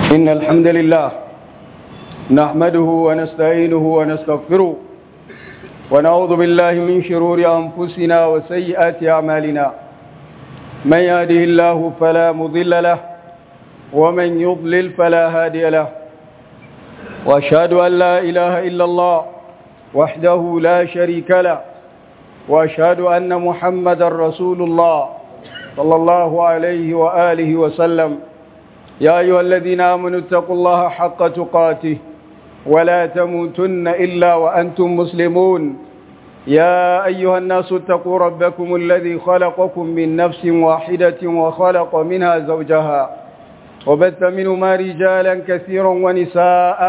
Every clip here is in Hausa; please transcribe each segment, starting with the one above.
إن الحمد لله نحمده ونستعينه ونستغفره ونعوذ بالله من شرور أنفسنا وسيئات أعمالنا من يهده الله فلا مضل له ومن يضلل فلا هادي له وأشهد أن لا إله إلا الله وحده لا شريك له وأشهد أن محمد رسول الله صلى الله عليه وآله وسلم يا أيها الذين آمنوا اتقوا الله حق تقاته ولا تموتن إلا وأنتم مسلمون يا أيها الناس اتقوا ربكم الذي خلقكم من نفس واحدة وخلق منها زوجها وبث منهما رجالا كثيرا ونساء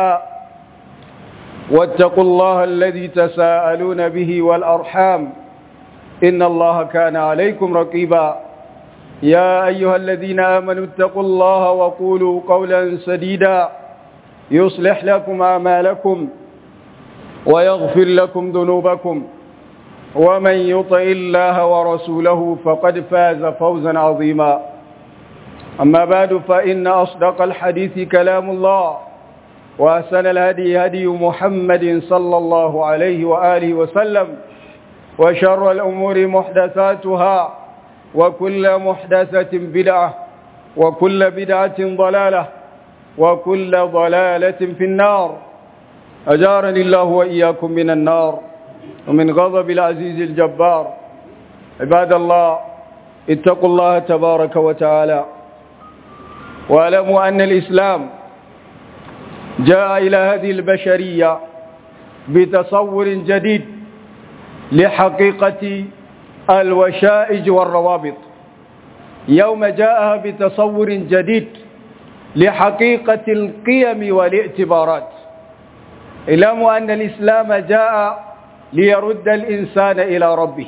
واتقوا الله الذي تساءلون به والأرحام إن الله كان عليكم رقيبا يا أيها الذين آمنوا اتقوا الله وقولوا قولا سديدا يصلح لكم أعمالكم ويغفر لكم ذنوبكم ومن يطع الله ورسوله فقد فاز فوزا عظيما أما بعد فإن أصدق الحديث كلام الله وأحسن الهدي هدي محمد صلى الله عليه وآله وسلم وشر الأمور محدثاتها وكل محدثة بدعة وكل بدعة ضلالة وكل ضلالة في النار أجارني الله وإياكم من النار ومن غضب العزيز الجبار عباد الله اتقوا الله تبارك وتعالى واعلموا أن الإسلام جاء إلى هذه البشرية بتصور جديد لحقيقة الوشائج والروابط يوم جاءها بتصور جديد لحقيقة القيم والاعتبارات اعلموا أن الإسلام جاء ليرد الإنسان إلى ربه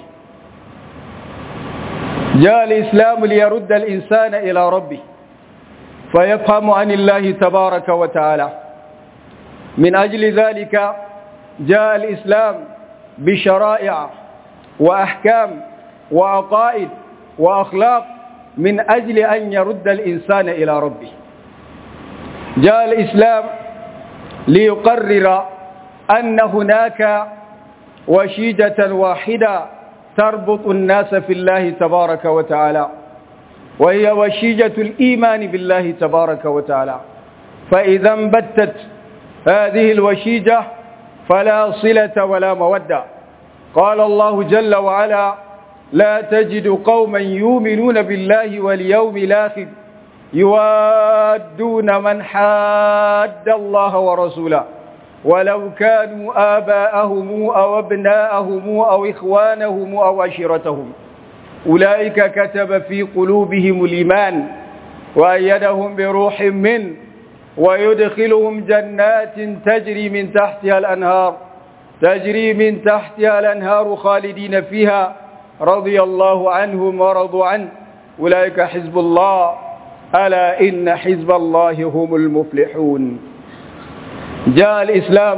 جاء الإسلام ليرد الإنسان إلى ربه فيفهم عن الله تبارك وتعالى من أجل ذلك جاء الإسلام بشرائع وأحكام وعقائد وأخلاق من أجل أن يرد الإنسان إلى ربه جاء الإسلام ليقرر أن هناك وشيجة واحدة تربط الناس في الله تبارك وتعالى وهي وشيجة الإيمان بالله تبارك وتعالى فإذا انبتت هذه الوشيجة فلا صلة ولا مودة قال الله جل وعلا لا تجد قوما يؤمنون بالله واليوم الآخر يوادون من حاد الله ورسوله ولو كانوا آباءهم أو أبناءهم أو إخوانهم أو عشيرتهم أولئك كتب في قلوبهم الإيمان وأيدهم بروح منه ويدخلهم جنات تجري من تحتها الأنهار تجري من تحتها الأنهار خالدين فيها رضي الله عنهم ورضوا عنه أولئك حزب الله ألا إن حزب الله هم المفلحون جاء الإسلام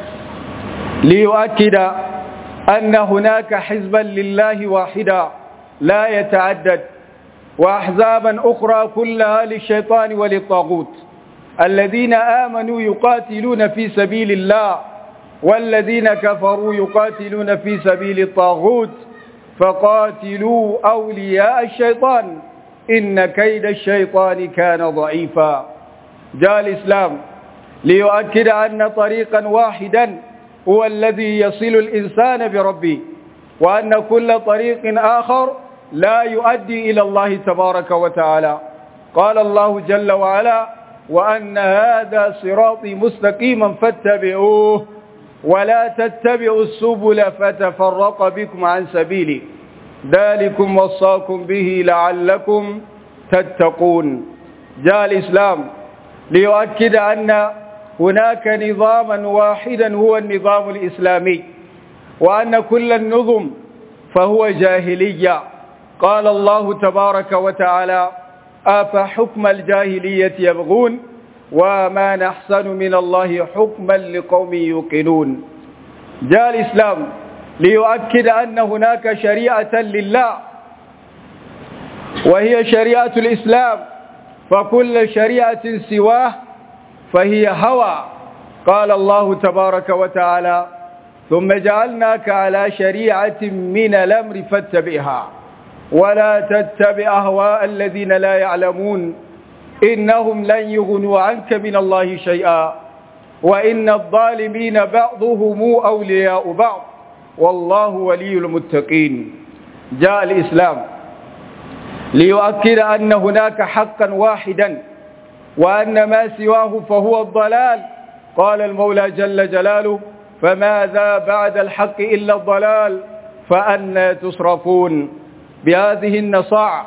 ليؤكد أن هناك حزبا لله واحدا لا يتعدد وأحزابا أخرى كلها للشيطان وللطاغوت الذين آمنوا يقاتلون في سبيل الله والذين كفروا يقاتلون في سبيل الطاغوت فقاتلوا أولياء الشيطان إن كيد الشيطان كان ضعيفا جاء الإسلام ليؤكد أن طريقا واحدا هو الذي يصل الإنسان بربه وأن كل طريق آخر لا يؤدي إلى الله تبارك وتعالى قال الله جل وعلا وأن هذا صراطي مستقيما فاتبعوه ولا تتبعوا السبل فتفرق بكم عن سبيلي ذلكم وصاكم به لعلكم تتقون جاء الإسلام ليؤكد أن هناك نظاما واحدا هو النظام الإسلامي وأن كل النظم فهو جاهلية قال الله تبارك وتعالى أفحكم الجاهلية يبغون وما نحسن من الله حكما لقوم يوقنون جاء الإسلام ليؤكد أن هناك شريعة لله وهي شريعة الإسلام فكل شريعة سواه فهي هوى قال الله تبارك وتعالى ثم جعلناك على شريعة من الأمر فاتبعها ولا تتبع أهواء الذين لا يعلمون إنهم لن يغنوا عنك من الله شيئا وإن الظالمين بعضهم أولياء بعض والله ولي المتقين جاء الإسلام ليؤكد أن هناك حقا واحدا وأن ما سواه فهو الضلال قال المولى جل جلاله فماذا بعد الحق إلا الضلال فأنا تصرفون بهذه النصاع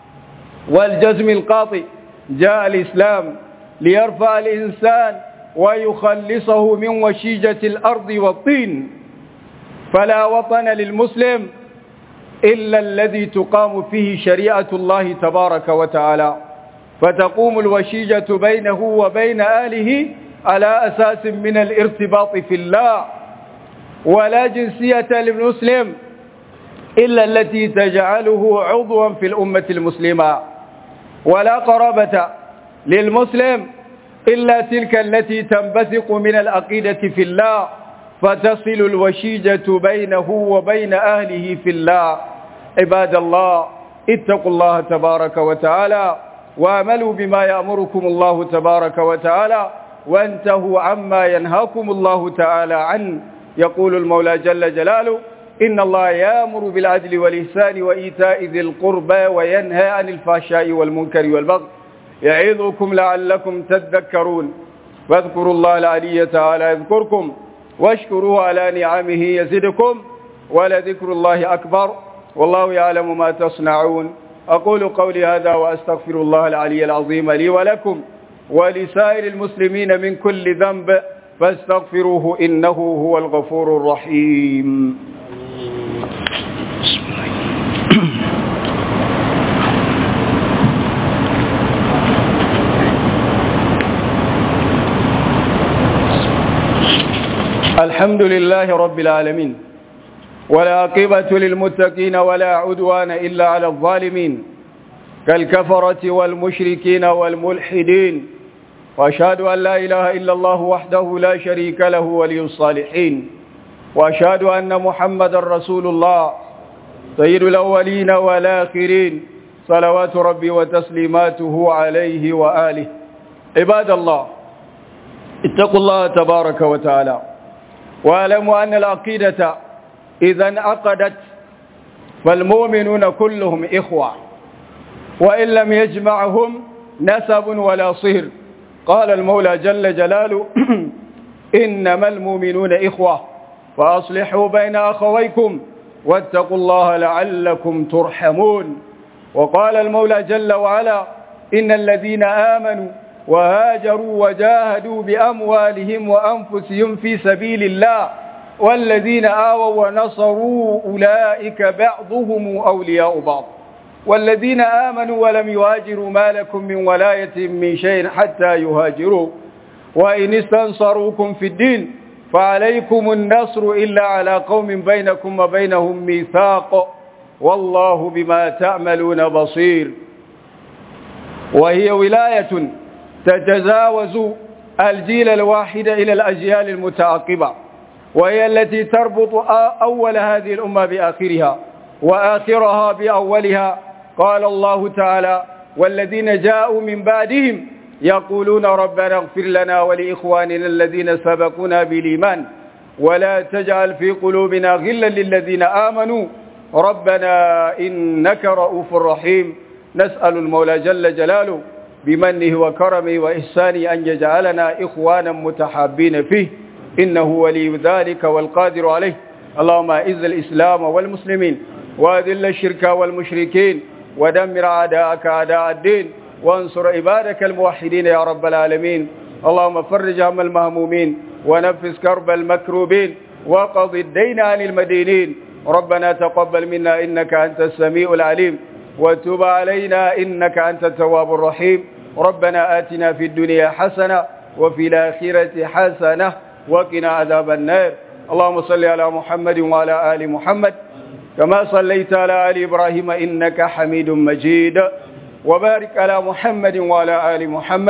والجزم القاطع جاء الإسلام ليرفع الإنسان ويخلصه من وشيجة الأرض والطين فلا وطن للمسلم إلا الذي تقام فيه شريعة الله تبارك وتعالى فتقوم الوشيجة بينه وبين أهله على أساس من الارتباط في الله ولا جنسية للمسلم إلا التي تجعله عضوا في الأمة المسلمة ولا قرابة للمسلم إلا تلك التي تنبثق من العقيدة في الله فتصل الوشيجة بينه وبين أهله في الله عباد الله اتقوا الله تبارك وتعالى واملوا بما يأمركم الله تبارك وتعالى وانتهوا عما ينهاكم الله تعالى عنه يقول المولى جل جلاله إن الله يأمر بالعدل والإحسان وإيتاء ذي القربى وينهى عن الفحشاء والمنكر والبغي يعظكم لعلكم تذكرون فاذكروا الله العلي تعالى يذكركم واشكروه على نعمه يزدكم ولذكر الله أكبر والله يعلم ما تصنعون أقول قولي هذا وأستغفر الله العلي العظيم لي ولكم ولسائر المسلمين من كل ذنب فاستغفروه إنه هو الغفور الرحيم الحمد لله رب العالمين ولا عقبة للمتقين ولا عدوان إلا على الظالمين كالكفرة والمشركين والملحدين وأشهد أن لا إله إلا الله وحده لا شريك له ولي الصالحين وأشهد أن محمد رسول الله سيد الأولين والآخرين صلوات ربي وتسليماته عليه وآله عباد الله اتقوا الله تبارك وتعالى واعلموا أن العقيدة إذا انعقدت فالمؤمنون كلهم إخوة وإن لم يجمعهم نسب ولا صهر قال المولى جل جلاله إنما المؤمنون إخوة فأصلحوا بين أخويكم واتقوا الله لعلكم ترحمون وقال المولى جل وعلا إن الذين آمنوا وهاجروا وجاهدوا بأموالهم وأنفسهم في سبيل الله والذين آووا ونصروا أولئك بعضهم أولياء بعض والذين آمنوا ولم يهاجروا ما لكم من ولاية من شيء حتى يهاجروا وإن استنصروكم في الدين فعليكم النصر إلا على قوم بينكم وبينهم ميثاق والله بما تعملون بصير وهي ولاية تتجاوز الجيل الواحد إلى الأجيال المتعاقبة وهي التي تربط أول هذه الأمة بآخرها وآخرها بأولها قال الله تعالى والذين جاءوا من بعدهم يقولون ربنا اغفر لنا ولإخواننا الذين سبقونا بالإيمان ولا تجعل في قلوبنا غلا للذين آمنوا ربنا إنك رؤوف رحيم نسأل المولى جل جلاله بمنه وكرمه وإحسانه أن يجعلنا إخوانا متحابين فيه إنه ولي ذلك والقادر عليه اللهم أعز الإسلام والمسلمين وأذل الشرك والمشركين ودمر أعداءك أعداء الدين وانصر عبادك الموحدين يا رب العالمين اللهم فرج هم المهمومين ونفس كرب المكروبين وقض الدين عن المدينين ربنا تقبل منا إنك أنت السميع العليم وتب علينا إنك أنت التواب الرحيم ربنا آتنا في الدنيا حسنة وفي الآخرة حسنة وقنا عذاب النار اللهم صل على محمد وعلى آل محمد كما صليت على آل إبراهيم إنك حميد مجيد وبارك على محمد وعلى آل محمد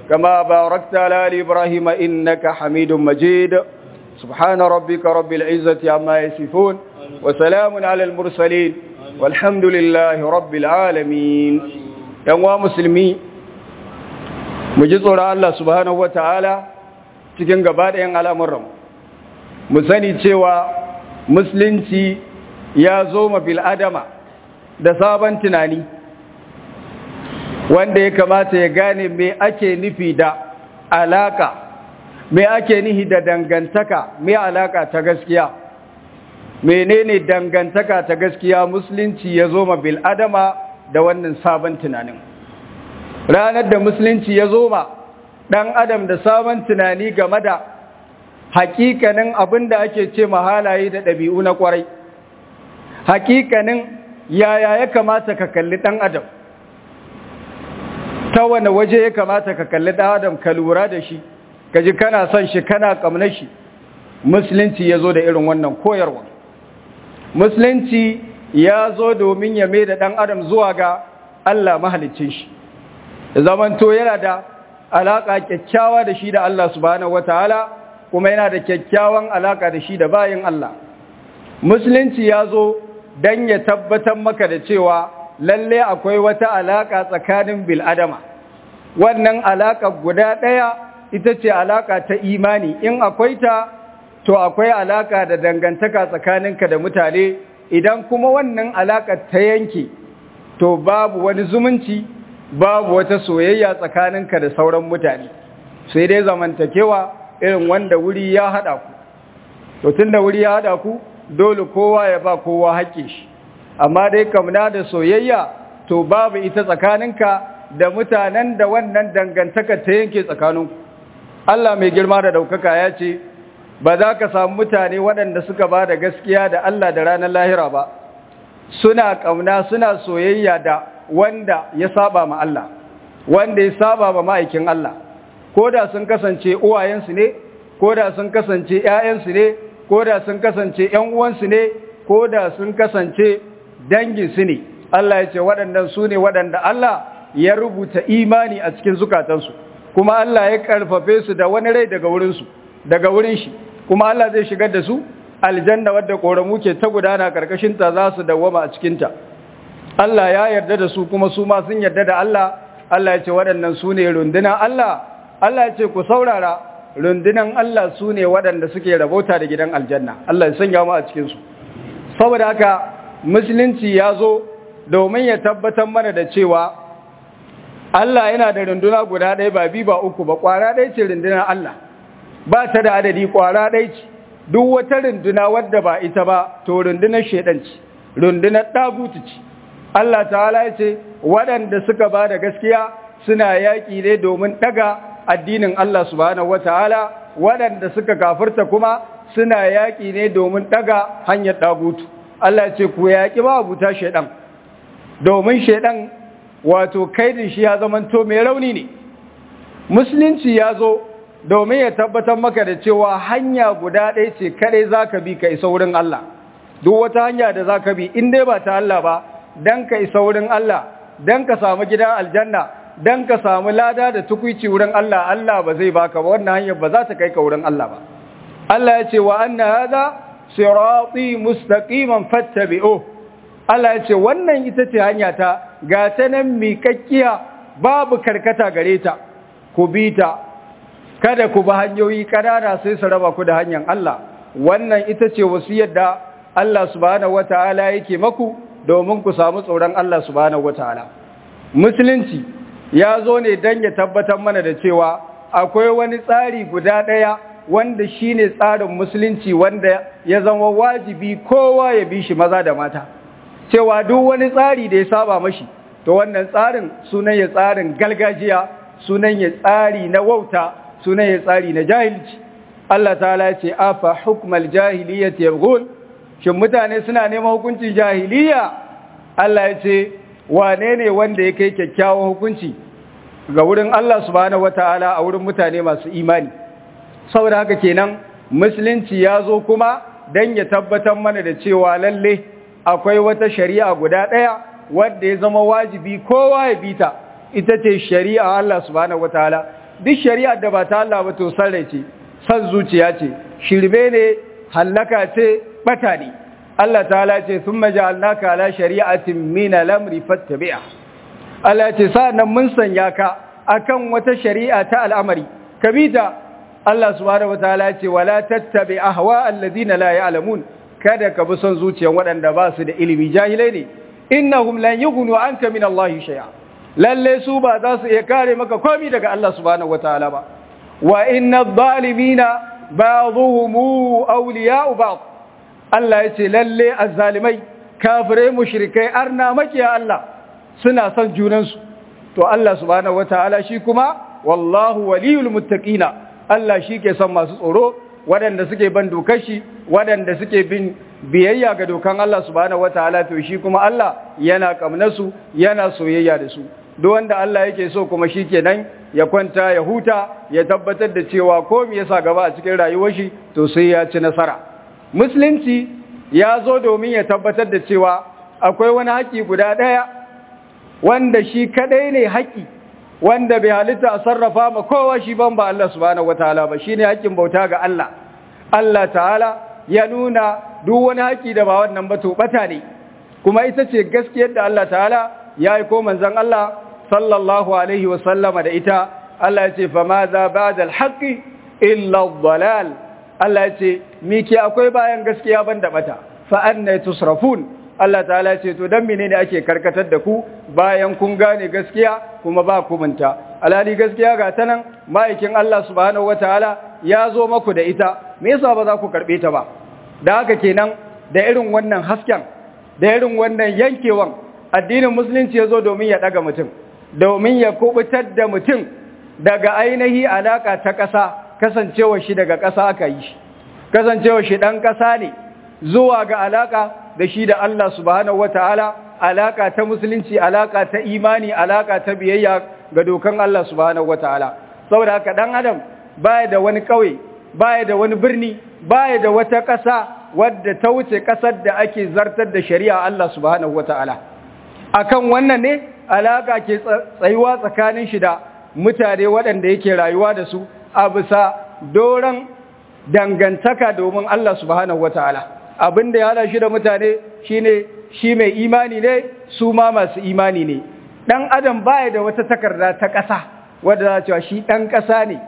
كما باركت على آل إبراهيم إنك حميد مجيد سبحان ربك رب العزة عما يصفون وسلام على المرسلين والحمد لله رب العالمين يا مسلمين مجد الله سبحانه وتعالى cikin gaba ɗayan al'amuran mu sani cewa musulunci ya zo ma bil'adama da sabon tunani wanda ya kamata ya gane me ake nufi da alaka me ake nufi da dangantaka me alaka ta gaskiya menene dangantaka ta gaskiya musulunci ya zo ma bil'adama da wannan sabon tunanin ranar da musulunci ya zo ma ɗan adam da sabon tunani game da hakikanin abin da ake ce halaye da ɗabi'u na ƙwarai hakikanin yaya ya kamata ka kalli ɗan adam ta wane waje ya kamata ka kalli ɗan adam ka lura da shi ka ji kana son shi kana ƙamna shi musulunci ya zo da irin wannan koyarwa musulunci ya zo domin ya mai da ɗan adam zuwa ga Allah mahalicin shi zamanto yana da alaƙa kyakkyawa da shi da Allah subhanahu wataala kuma yana da kyakkyawan alaƙa da shi da bayin Allah musulunci ya zo don ya tabbatar maka da cewa lalle akwai wata alaƙa tsakanin bil'adama wannan alaƙa guda ɗaya ita ce alaƙa ta imani in akwai ta to akwai alaƙa da dangantaka tsakaninka da mutane idan kuma wannan alaƙa ta yanke to babu wani zumunci babu wata soyayya tsakaninka da sauran mutane sai dai zamantakewa irin wanda wuri ya haɗa ku to tun da wuri ya haɗa ku dole kowa ya ba kowa haƙƙe shi amma dai kamna da soyayya to babu ita tsakaninka da mutanen da wannan dangantaka ta yanke tsakaninku Allah mai girma da ɗaukaka ya ce ba za ka samu mutane waɗanda suka ba da gaskiya da Allah da ranar lahira ba suna ƙauna suna soyayya da wanda ya saba ma Allah wanda ya saba ma ma'aikin Allah ko da sun kasance uwayensu ne ko da sun kasance ‘ya'yansu ne ko da sun kasance ‘yan uwansu ne ko da sun kasance danginsu ne Allah ya ce waɗannan su ne waɗanda Allah ya rubuta imani a cikin zukatansu kuma Allah ya ƙarfafe su da wani rai daga wurinsu daga wurin shi kuma Allah zai shigar da su aljanna wadda ƙoramu ke ta gudana ƙarƙashinta za su dawwama a cikinta Allah ya yarda da su kuma su ma sun yarda da Allah Allah ya ce waɗannan su ne rundunan Allah Allah ya ce ku saurara rundunan Allah su ne waɗanda suke rabauta da gidan aljanna Allah ya sanya mu a cikinsu saboda haka musulunci ya zo domin ya tabbatar mana da cewa Allah yana da runduna guda ɗaya ba bi ba uku ba ƙwara ɗaya ce rundunar Allah ba ta da adadi ƙwara ɗaya ce duk wata runduna wadda ba ita ba to rundunar shaidan ce rundunar ɗagutu ce Allah ta'ala ya ce waɗanda suka ba da gaskiya suna yaƙi ne domin ɗaga addinin Allah subhanahu wata'ala waɗanda suka kafirta kuma suna yaƙi ne domin ɗaga hanyar ɗagutu Allah ce ku yaƙi ba abuta shaidan domin shaidan wato kaidin shi ya zamanto mai rauni ne musulunci ya zo domin ya tabbatar maka da cewa hanya guda ɗaya ce kaɗai za ka bi ka isa wurin Allah duk wata hanya da za ka bi in dai ba ta Allah ba don ka isa wurin Allah don ka samu gidan aljanna don ka samu lada da tukwici wurin Allah Allah ba zai baka ba wannan hanyar ba za ta kai ka wurin Allah ba Allah ya ce wa anna hada sirati mustaqiman fattabi'u Allah ya ce wannan ita ce hanya ta ga ta nan miƙaƙƙiya babu karkata gare ta ku bi ta kada ku ba hanyoyi ƙanana sai su raba ku da hanyar Allah wannan ita ce wasiyar da Allah subhanahu wataala yake maku domin ku samu tsoron Allah subhanahu wataala musulunci ya zo ne don ya tabbatar mana da cewa akwai wani tsari guda ɗaya wanda shine tsarin musulunci wanda ya zama wajibi kowa ya bi shi maza da mata cewa duk wani tsari da ya saba mashi to wannan tsarin sunan ya tsarin galgajiya sunan ya tsari na wauta sunan ya tsari na jahilci Allah ta'ala ya ce afa hukmal jahiliyyati yabghun shin mutane suna neman hukuncin jahiliya Allah ya ce wane ne wanda ya kai kyakkyawan hukunci ga wurin Allah subhanahu wataala a wurin mutane masu imani saboda haka kenan musulunci ya zo kuma dan ya tabbatar mana da cewa lalle akwai wata shari'a guda ɗaya wadda ya zama wajibi kowa ya bita ita ce shari'a Allah subhanahu wataala duk shari'ar da ba ta Allah ba to sarrai ce san zuciya ce shirme ne hallaka ce bata ne Allah ta'ala ce thumma ja'alnaka ala shari'atin min al-amri fattabi'a Allah ce sa'annan mun sanya ka akan wata shari'a ta al'amari kabita Allah subhanahu wataala ce wala tattabi ahwa alladhina la ya'lamun kada ka bi son zuciyan waɗanda ba su da ilimi jahilai ne innahum lan yughnu anka min Allah shay'a lalle su ba za su iya kare maka komai daga Allah subhanahu wataala ba wa inna adh-dhalimina ba'dhuhum awliya'u ba'd Allah yace lalle azzalimai kafirai mushrikai arna makiya Allah suna son junansu to Allah subhanahu wataala shi kuma wallahu waliyul muttaqina Allah shi ke son masu tsoro waɗanda suke ban dokar shi waɗanda suke bin biyayya ga dokan Allah subhanahu wataala to shi kuma Allah yana kamnasu yana soyayya da su duk wanda Allah yake so kuma shi kenan ya kwanta ya huta ya tabbatar da cewa ko me yasa gaba a cikin rayuwar shi to sai ya ci nasara musulunci ya zo domin ya tabbatar da cewa akwai wani haƙi guda ɗaya wanda shi kadai ne haƙi wanda bai halitta a sarrafa ma kowa shi ban ba Allah subhanahu wataala ba shine haƙin bauta ga Allah Allah ta'ala ya nuna duk wani haƙi da ba wannan ba to bata ne kuma ita ce gaskiyar da Allah ta'ala ya yi ko manzon Allah sallallahu alaihi wa sallama da ita Allah ya ce fa ma za ba'da al-haqqi illa ad-dalal Allah ya ce me ke akwai bayan gaskiya ban da bata fa anna tusrafun Allah ta'ala ce to dan menene ake karkatar da ku bayan kun gane gaskiya kuma ba ku munta alhali gaskiya ga ta nan ma'aikin Allah subhanahu wataala ya zo maku da ita me yasa ba za ku karbe ta ba da haka kenan da irin wannan hasken da irin wannan yankewan addinin musulunci ya zo domin ya daga mutum domin ya kubutar da mutum daga ainihi alaka ta ƙasa kasancewa shi daga ƙasa aka yi shi kasancewa shi ɗan ƙasa ne zuwa ga alaka da shi da Allah subhanahu wataala alaka ta musulunci alaka ta imani alaka ta biyayya ga dokan Allah subhanahu wataala saboda haka dan adam baya da wani kauye baya da wani birni baya da wata ƙasa wadda ta wuce ƙasar da ake zartar da shari'a Allah subhanahu wataala akan wannan ne alaka ke tsayuwa tsakanin shi da mutane waɗanda yake rayuwa da su a bisa doron dangantaka domin Allah subhanahu wataala abin da ya hada shi da mutane shine shi mai imani ne su ma masu imani ne dan adam baya da wata takarda ta ƙasa wadda za cewa shi dan ƙasa ne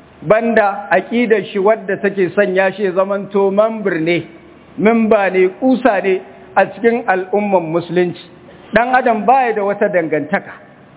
banda aqidar shi wadda take sanya shi zamanto mambir ne mimba ne kusa ne a cikin al'umman musulunci dan adam baya da wata dangantaka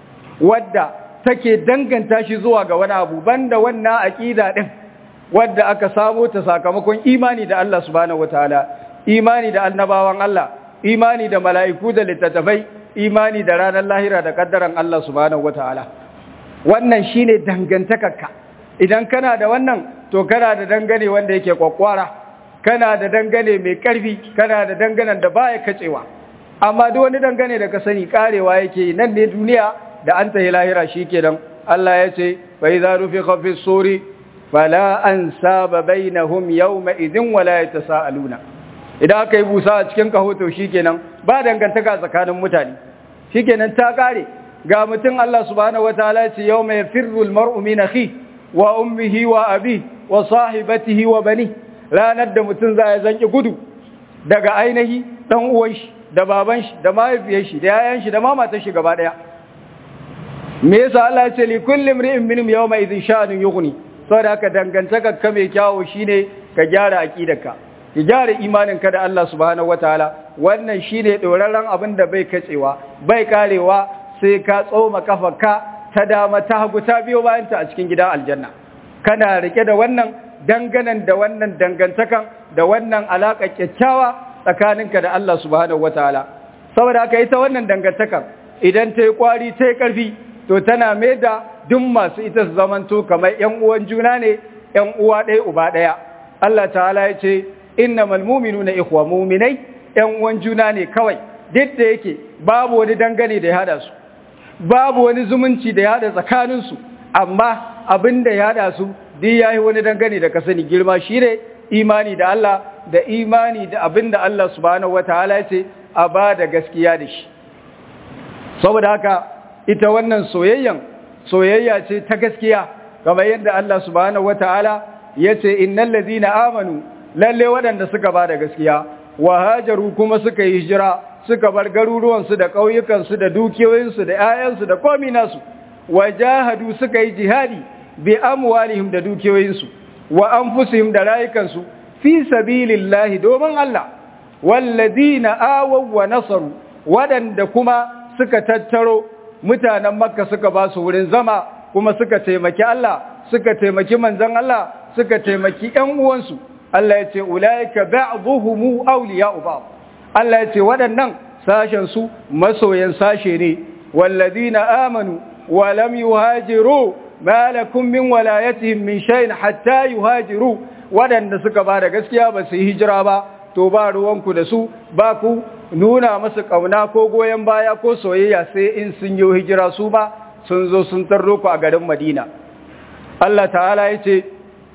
wadda take danganta shi zuwa ga wani abu banda wannan aqida din wadda aka samu ta sakamakon imani da Allah subhanahu wataala imani da annabawan Allah imani da mala'iku da littattafai imani da ranar lahira da kaddaran Allah subhanahu wataala wannan shine dangantakarka idan kana da wannan to kana da dangane wanda yake kwakwara kana da dangane mai karfi kana da danganen da baya kacewa amma duk wani dangane da ka sani karewa yake nan ne duniya da an tahi lahira shikenan Allah ya ce fa idza rufiqa fi suri fala ansaba bainahum yawma idin wala yatasaaluna idan aka yi busa a cikin kahoto shikenan ba dangantaka tsakanin mutane shikenan ta kare ga mutum Allah subhanahu wataala ce yawma yafirru almar'u min akhi wa ummihi wa abi wa sahibatihi wa bani ranar da mutum za ya zanki gudu daga ainihi dan uwan shi da baban shi da mahaifiyar shi da yayan shi da mamatar shi gaba daya me yasa Allah ya ce li kulli imri'in minhum yawma idhin sha'anun yughni saboda haka dangantaka ka mai kyawo shine ka gyara aqidarka ki gyara imaninka da Allah subhanahu wataala wannan shine dorarran abin da bai katsewa bai karewa sai ka tsoma kafarka ta dama ta hagu ta biyo bayan ta a cikin gidan aljanna kana rike da wannan danganan da wannan dangantakan da wannan alaka kyakkyawa tsakaninka da Allah subhanahu wataala saboda haka ita wannan dangantakan idan ta yi kwari ta yi karfi to tana mai da duk masu ita su zamanto kamar ‘yan uwan juna ne, ‘yan uwa ɗaya uba ɗaya. Allah ta'ala ya ce, Inna malmuminu na ikuwa muminai, ‘yan uwan juna ne kawai, duk da yake babu wani dangane da ya hada su, babu wani zumunci da ya hada tsakaninsu, amma abin da ya hada su, duk ya yi wani dangane da ka sani girma shi ne imani da Allah, da imani da abin da Allah subhanahu wa ta'ala ya ce, a ba da gaskiya da shi. Saboda haka, ita wannan soyayyan soyayya ce ta gaskiya kamar yadda Allah subhanahu wataala yace innal ladina amanu lalle waɗanda suka ba da gaskiya wa hajaru kuma suka yi hijira suka bar garuruwansu da ƙauyukansu da dukiyoyinsu da 'ya'yansu da komi nasu wa jahadu suka yi jihadi bi amwalihim da dukiyoyinsu wa anfusihim da rayukansu fi sabilillahi domin Allah wallazina awaw wa nasaru waɗanda kuma suka tattaro mutanen makka suka ba su wurin zama kuma suka taimaki Allah suka taimaki manzon Allah suka taimaki ƴan uwansu Allah ya ce ulaika ba'dhuhum awliya'u ba'd Allah ya ce waɗannan sashen su masoyan sashe ne wallazina amanu wa lam yuhajiru ma lakum min walayatihim min shay'in hatta yuhajiru waɗanda suka ba da gaskiya ba su yi hijira ba to ba ruwanku da su ba ku nuna masu ƙauna ko goyon baya ko soyayya sai in sun yi hijira su ba sun zo sun tarro ku a garin Madina Allah ta'ala ya ce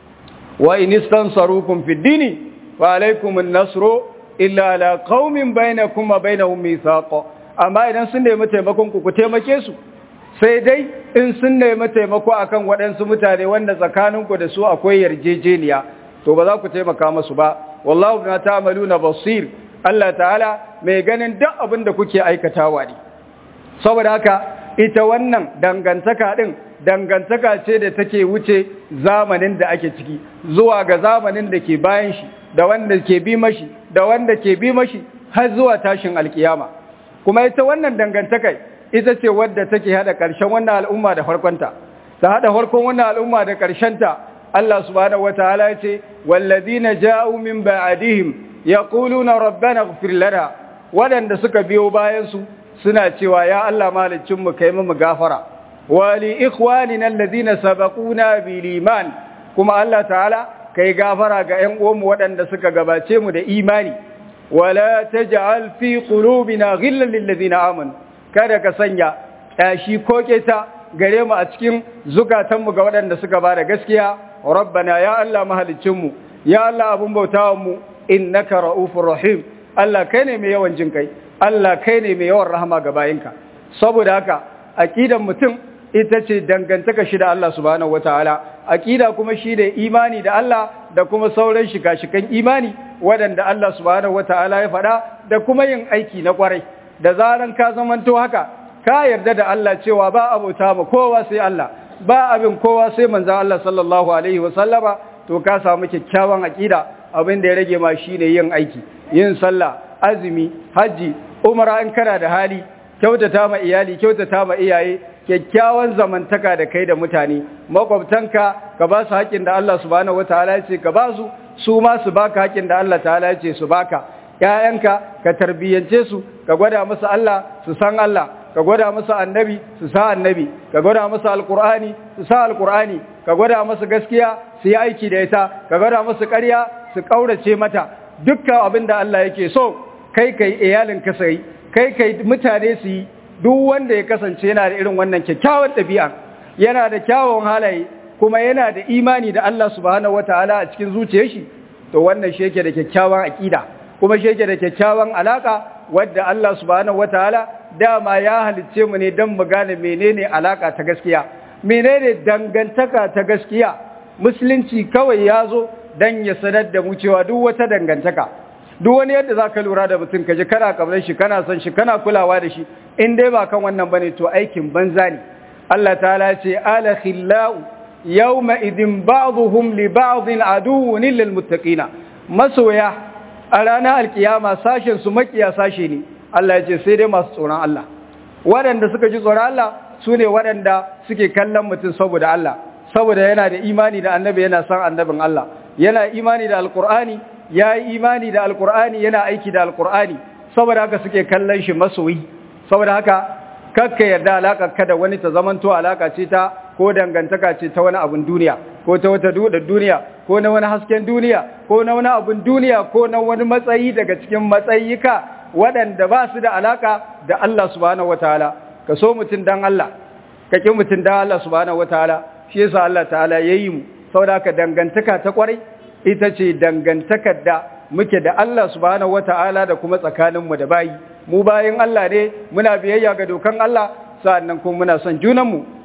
wa in istansarukum fid dini wa alaykum an-nasru illa ala qaumin bainakum wa bainahum mithaq amma idan sun nemi taimakon ku ku taimake su sai dai in sun nemi taimako akan waɗansu mutane wanda tsakaninku da su akwai yarjejeniya to ba za ku taimaka masu ba wallahu bima ta'maluna basir Allah ta'ala mai ganin duk abin da kuke aikatawa ne saboda haka ita wannan dangantaka din dangantaka ce da take wuce zamanin da ake ciki zuwa ga zamanin da ke bayan shi da wanda ke bi mashi da wanda ke bi mashi har zuwa tashin alkiyama kuma ita wannan dangantaka ita ce wadda take hada ƙarshen wannan al'umma da farkonta ta hada farkon wannan al'umma da ta Allah subhanahu wataala ya ce wallazina ja'u min ba'dihim yaquluna rabbana ighfir lana wadanda suka biyo bayan su suna cewa ya Allah malicin mu kai mu gafara wa li ikhwanina alladhina sabaquna bil iman kuma Allah ta'ala kai gafara ga ƴan uwanmu waɗanda suka gabace mu da imani wala taj'al fi qulubina ghillan lil ladina amanu kada ka sanya tashi ko keta gare mu a cikin zukatanmu ga waɗanda suka bada gaskiya rabbana ya Allah mahalicinmu ya Allah abun bautawanmu innaka ra'ufur rahim Allah kai ne mai yawan jin kai Allah kai ne mai yawan rahama ga bayinka saboda haka aqidan mutum ita ce dangantaka shi da Allah subhanahu wataala aqida kuma shi da imani da Allah da kuma sauran shika-shikan imani waɗanda Allah subhanahu wataala ya faɗa da kuma yin aiki na kwarai da zaran ka zamanto haka ka yarda da Allah cewa ba abota ba kowa sai Allah ba abin kowa sai manzon Allah sallallahu alaihi wasallama to ka samu kyakkyawan aqida abin da ya rage ma shine yin aiki yin sallah azumi haji umra in kana da hali kyautata ma iyali kyautata ma iyaye kyakkyawan zamantaka da kai da mutane makwabtanka ka ba su haƙin da Allah subhanahu wataala ya ce ka ba su su ma su baka haƙin da Allah ta'ala ya ce su baka ƴaƴanka ka tarbiyyance su ka gwada musu Allah su san Allah ka gwada musu annabi su sa annabi ka gwada musu alqur'ani su sa alqur'ani ka gwada musu gaskiya su yi aiki da ita ka gwada musu ƙarya su kaurace mata dukkan abin da Allah yake so kai kai iyalin ka sai kai kai mutane su yi duk wanda ya kasance yana da irin wannan kyakkyawan ɗabi'a yana da kyawun halaye kuma yana da imani da Allah subhanahu wataala a cikin zuciyar shi to wannan shi yake da kyakkyawan aqida kuma shi yake da kyakkyawan alaka wadda Allah subhanahu wataala dama ya halicce mu ne don mu gane menene alaka ta gaskiya menene dangantaka ta gaskiya musulunci kawai ya zo don ya sanar da mu cewa duk wata dangantaka duk wani yadda za ka lura da mutum ka ji kana kamar shi kana son shi kana kulawa da shi in dai ba kan wannan bane to aikin banza ne Allah ta'ala ce ala khillau yawma idin ba'dhum li ba'dhin aduwwun lil muttaqina masoya a ranar alkiyama sashen su makiya sashe ne Allah ya ce sai dai masu tsoron Allah waɗanda suka ji tsoron Allah su ne waɗanda suke kallon mutum saboda Allah saboda yana da imani da annabi yana san annabin Allah yana imani da alkur'ani ya yi imani da alkur'ani yana aiki da alkur'ani saboda haka suke kallon shi masoyi saboda haka kakka yarda alaka kada wani ta zamanto alaka ce ta ko dangantaka ce ta wani abun duniya ko ta wata dudar duniya ko na wani hasken duniya ko na wani abun duniya ko na wani matsayi daga cikin matsayika waɗanda ba su da alaka da Allah subhanahu wataala ka so mutum dan Allah ka ki mutum dan Allah subhanahu wataala shi yasa Allah ta'ala yayi mu saboda haka dangantaka ta kwarai ita ce dangantakar da muke da Allah subhanahu wata'ala da kuma tsakaninmu da bayi mu bayin Allah ne muna biyayya ga dokan Allah sa'annan kuma muna son junanmu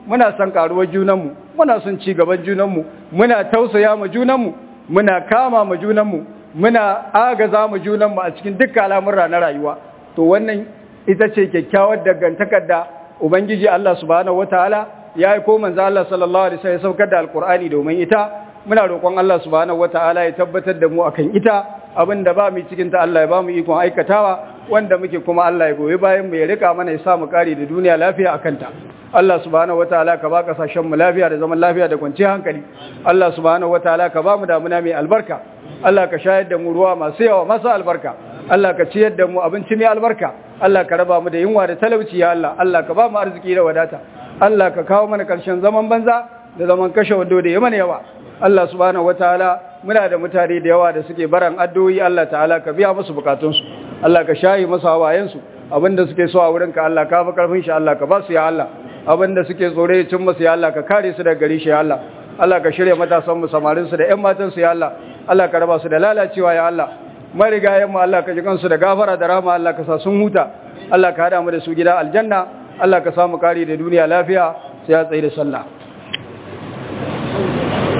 muna son karuwar junanmu muna son ci gaban junanmu muna tausaya ma junanmu muna kama ma junanmu muna agaza ma junanmu a cikin dukkan al'amura na rayuwa to wannan ita ce kyakkyawar dangantakar da ubangiji Allah subhanahu wataala ya yi ko manzo Allah sallallahu alaihi wasallam ya saukar da alqur'ani domin ita muna roƙon Allah subhanahu wataala ya tabbatar da mu akan ita abinda ba mu cikin ta Allah ya ba mu ikon aikatawa wanda muke kuma Allah ya goyi bayan mu ya rika mana ya sa mu kare da duniya lafiya akan ta Allah subhanahu wataala ka ba kasashen mu lafiya da zaman lafiya da kwanciyar hankali Allah subhanahu wataala ka ba mu damuna mai albarka Allah ka shayar da mu ruwa masu yawa masu albarka Allah ka ciyar da mu abinci mai albarka Allah ka raba mu da yunwa da talauci ya Allah Allah ka ba mu arziki da wadata Allah ka kawo mana karshen zaman banza da zaman kashe wando da mana yawa Allah subhanahu wataala muna da mutane da yawa da suke baran addu'o'i Allah ta'ala ka biya musu bukatunsu Allah ka shayi musu hawayensu abinda suke so a wurinka Allah ka fi karfin shi Allah ka ba su ya Allah abinda suke tsore ya cin musu ya Allah ka kare su daga gari shi ya Allah Allah ka shirya matasan mu samarin su da ƴan matan su ya Allah Allah ka raba su da lalacewa ya Allah marigayen mu Allah ka ji kansu da gafara da rahama Allah ka sa sun huta Allah ka hada mu da su gida aljanna Allah ka samu kare da duniya lafiya sai ya tsaye da sallah